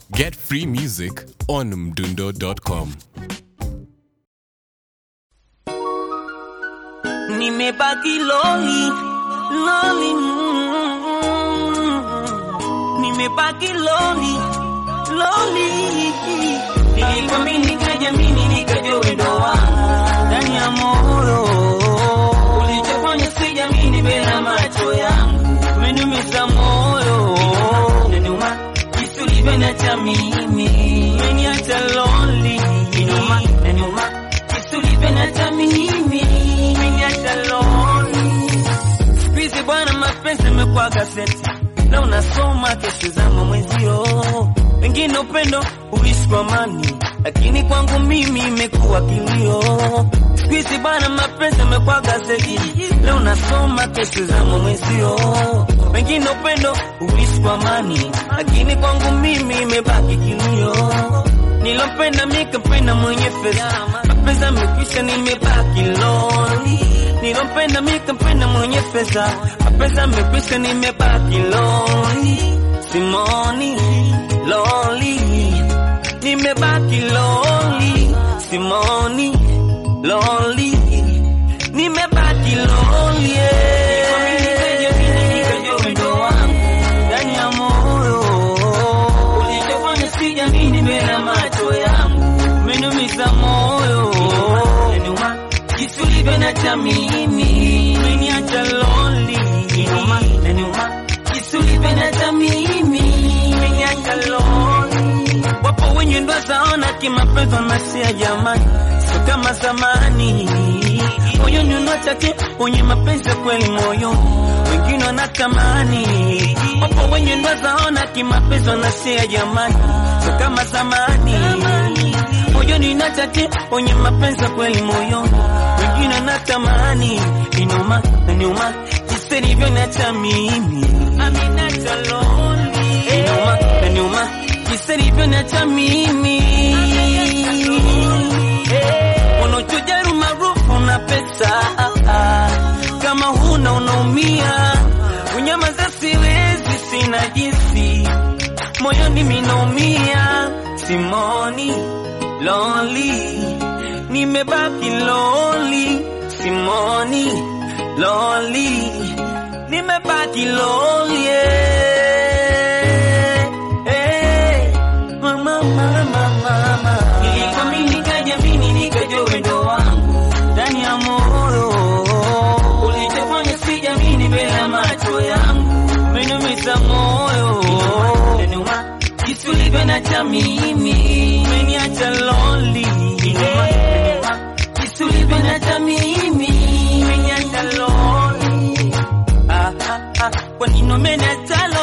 Get free music on mdundo.com. Nimebaki loli loli, mm, nimebaki loli loli. Nilikwamini nikajamini nikajua wendo wangu ndani ya moyo, ulichofanya sijamini bila macho yangu, umeniumiza moyo, inaniuma jinsi ulivyoniacha mimi, umeniacha lonely, inaniuma inaniuma jinsi ulivyoniacha mimi, umeniacha lonely. Siku hizi bwana, mapenzi yamekuwa gazeti, leo unasoma, kesho zama mwenzio. Wengine upendo huishi kwa amani, lakini kwangu mimi imekuwa kilio. Siku hizi bwana, mapenzi yamekuwa gazeti, leo unasoma, kesho zama mwenzio. Wengine upendo huishi kwa amani, lakini kwangu mimi imebaki kilio. Nilompenda mikampenda mwenye fedha, mapenzi yamekwisha, nimebaki lonely. Nilompenda mikampenda mwenye pesa, mapenzi yamekwisha, nimebaki lonely. Simoni lonely, nimebaki lonely. Simoni lonely, nimebaki lonely. Ndani ya moyo ulichofanya sijamini mbele macho yangu, umeniumiza moyo, inaniuma jinsi ulivyoniacha mimi, umeniacha lonely, inaniuma inaniuma jinsi ulivyoniacha mimi, umeniacha lonely. Wapo wenye ndo zaona kimapenzi wanasia jamani, sio kama zamani. Moyoni unachake wenye mapenzi ya kweli moyoni, wengine wanatamani. Wapo wenye ndo zaona kimapenzi wanasia jamani, sio kama zamani. Moyoni unachake wenye mapenzi ya kweli moyoni, wengine wanatamani. Inuma na niuma jinsi ilivyoniacha mimi, ameniacha lonely. Inuma na niuma jinsi ilivyoniacha mimi unachujaru maarufu na pesa kama huna unaumia unyamaza siwezi sina jinsi moyoni minaumia simoni lonely nimebaki lonely simoni lonely nimebaki lonely yeah. Hey, mama, mama, mama. Nilikwamini nikajamini nikajua wendo wangu ndani ya moyo, ulichofanya sijamini bila macho yangu, umeniumiza moyo, inaniuma jinsi ulivyoniacha mimi, umeniacha lonely, inaniuma inaniuma jinsi ulivyoniacha mimi, umeniacha lonely. Ah, ah, ah, kwa nini umeniacha